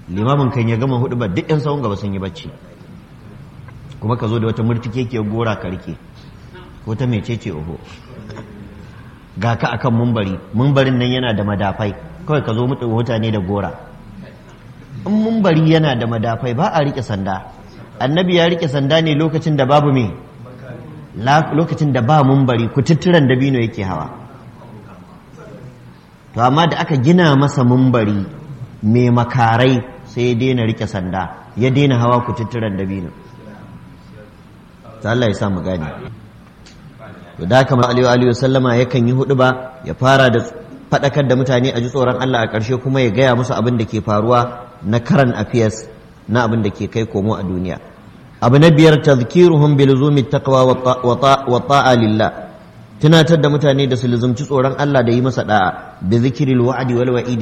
limamin kan ya gama hudu ba duk yan sahun gaba sun yi bacci kuma ka zo da wata murtike ke gora ka rike ko ta mecece oho ga ka akan mumbari mumbarin nan yana da madafai kawai ka zo mutu mutane da gora in mumbari yana da madafai ba a rike sanda annabi ya rike sanda ne lokacin da babu me lokacin da ba mumbari kututturan dabino yake hawa to amma da aka gina masa mumbari mai makarai sai ya daina rike sanda ya daina hawa kututturan dabino ta Allah ya sa mu gane to da haka Aliyu Aliyu sallama yakan yi hudu ba ya fara da faɗakar da mutane a ji tsoron Allah a ƙarshe kuma ya gaya musu abin da ke faruwa na karan affairs na abin da ke kai komo a duniya abu na biyar tazkiruhum bi luzumi taqwa wa ta'a lillah tunatar da mutane da su luzumci tsoron Allah da yi masa da'a bi zikril wa'di wal wa'idi